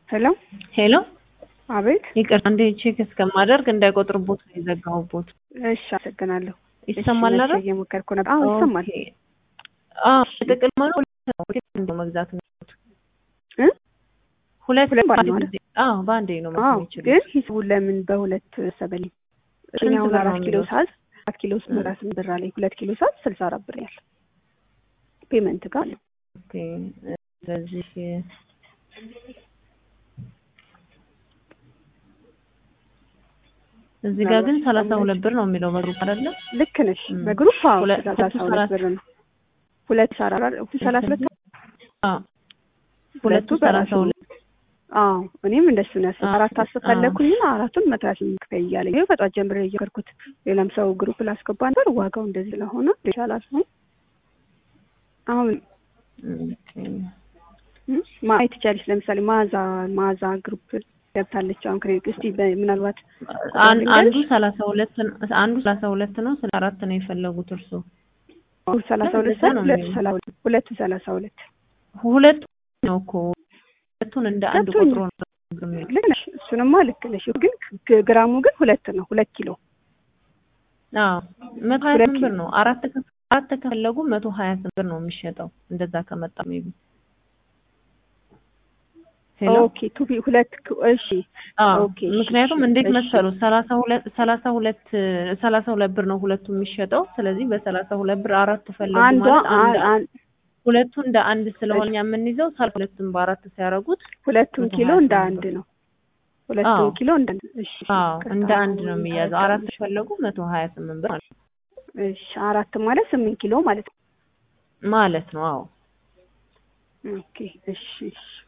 ሄሎ ሄሎ አቤት። ይቅርታ እንደ ቼክ እስከማደርግ እንዳይቆጥርቦት ነው የዘጋሁቦት። እሺ አመሰግናለሁ። ይሰማል እሺ፣ አይደል? መቼ እየሞከርኩ ነበር። አዎ ይሰማል። ኦኬ። አዎ ጥቅል ማለት ሁለት ነው መግዛት ነው እ? ሁለት ሁለት በአንድ ማለት ጊዜ አዎ በአንዴ ነው አዎ ማለት የሚችሉት። ግን ሂሳቡ ለምን በሁለት ሰበልኝ? እኔ ስንት አሁን ብር አራት ነው ኪሎ የሚለው? ሳዝ አራት ኪሎ ስምራ ስንት ብር አለኝ? ሁለት ኪሎ ሳዝ ስልሳ አራት ብር ያለ ፔመንት ጋር ነው። ኦኬ። ስለዚህ እዚህ ጋር ግን ሰላሳ ሁለት ብር ነው የሚለው በግሩፕ አይደለ? ልክ ነሽ። እም። በግሩፕ አዎ ሁለት- ሰላሳ ሁለቱ ሁለት ሰላሳ- ብር ነው። ሁለት ሰራ ሁለት ሰላሳ ሁለት አዎ ሁለቱ ሰላሳ ሁለት አዎ እኔም እንደሱ ነው ያሰብኩት። አዎ። አራት አስር ፈለኩኝና አራቱን መቶ ሀያ ስምንት ክፈይ እያለኝ ይኸው ከጧት ጀምሬ እየከርኩት ሌላም ሰው ግሩፕ ላስገባ ነበር። ዋጋው እንደዚህ ስለሆነ ይሻላል። አሁን ኦኬ። እም፣ ማየት ትችያለሽ። ለምሳሌ ማዛ ማዛ ግሩፕ ገብታለች። አሁን ክሬዲት እስቲ በ- ምናልባት አን- ልንገርሽ? አንዱ ሰላሳ ሁለት አንዱ ሰላሳ ሁለት ነው ስለ አራት ነው የፈለጉት እርሱ ሰላሳ ሁለት እንደዛ ሰዓት ነው ሁለቱ የሚለው። ሰላሳ ሁለት ሁለቱ ሰላሳ ሁለት ሁለቱ ነው እኮ ሁለቱን እንደ አንድ ገብቶኛል። ቆጥሮ ነው የሚለው። ልክ ነሽ። እሱንማ ልክ ነሽ። ግን ግ- ግራሙ ግን ሁለት ነው ሁለት ኪሎ አዎ መቶ ሀያ ሁለት ስምንት ብር ነው አራት ከ- አራት ከፈለጉ መቶ ሀያ ስምንት ብር ነው የሚሸጠው እንደዛ ከመጣ ሜቢ ሄሎ ኦኬ ቱቢ ሁለት ክ- እሺ አዎ ኦኬ፣ እሺ፣ ምክንያቱም እሺ፣ እንዴት እሺ። መሰሉ ሰላሳ ሁለት ሰላሳ ሁለት ሰላሳ ሁለት ብር ነው ሁለቱ የሚሸጠው ስለዚህ በሰላሳ ሁለት ብር አራት ፈለጉ አንዷ ማለት አንድ አ- አ- ሁለቱ እንደ አንድ ስለሆነ የምንይዘው ሰላሳ ሁለቱን በአራት ሲያደርጉት ሁለቱም መቶ ኪሎ ሀያ እንደ ስምንት አንድ ብር። ነው። ሁለቱም አዎ። ኪሎ እንደ አንድ እሺ። አዎ ይቅርታ፣ እንደ አንድ ነው አሁን የሚያዘው አራት ፈለጉ መቶ ሀያ ስምንት ብር ማለት ነው እሺ አራት ማለት ስምንት ኪሎ ማለት ነው። ማለት ነው አዎ ኦኬ እሺ እሺ